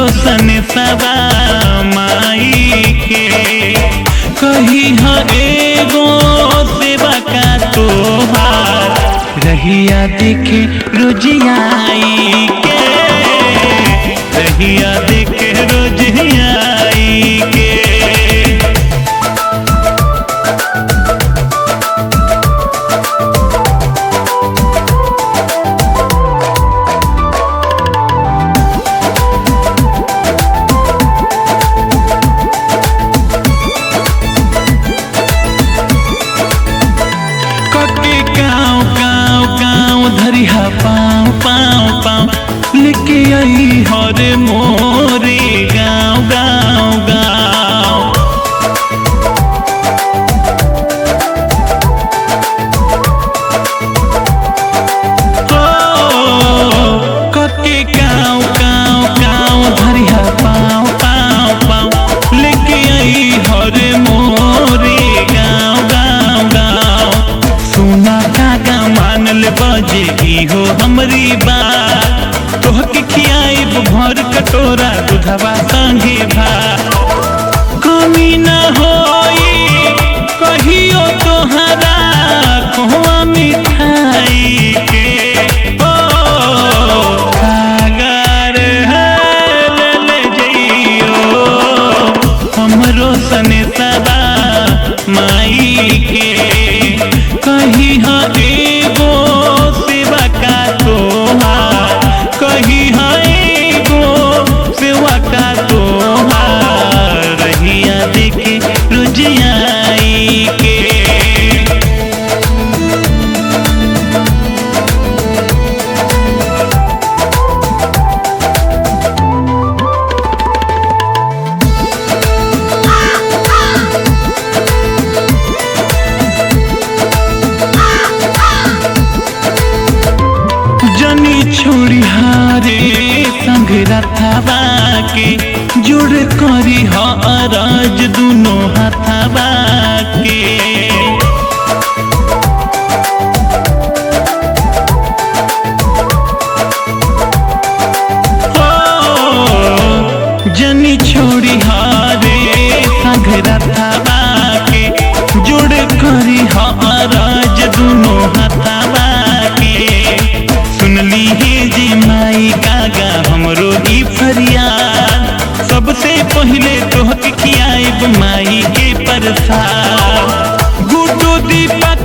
सन सवा माई के कही ह एगो सेवा का तोहार रहिया देखे रोजियाई के रहिया देखे रोजियाई के कके गाँव गाँव गाँव धरिहा पाँव पाँव पाँव लेके आई हरे मोरे गाँव गाँव गाँव हो, कके गाँव गाँव गाँव धरिहा पाँव पाँव पाँव लेके आई हरे मोरे गाँव गाँव गाँव सोना धागा मान ले बजे की हो हमरी बात तोहके खियाइब भर कटोरा दूधवा संगे भात कमी न होई कहियो तोहरा कहवा मिठाई के ओ सागर है ले ले जइयो हमरो सने सदा माई के कही ह एगो सेवा का तोहार कही ह एगो सेवा का तोहार रहिया देखे रुझियाई के जनी छोड़ी हारे संग रथवा के जुड़ करी हरज दुनो हथवा के हो, जनी छोड़ी हारे संग रथवा के जुड़ करी हरज दुनो हथवा के सुनली हे जी माई कागा हमरो ई फरियाद सबसे पहिले तोहके खियाइब माई के प्रसाद गुड्डू दीपक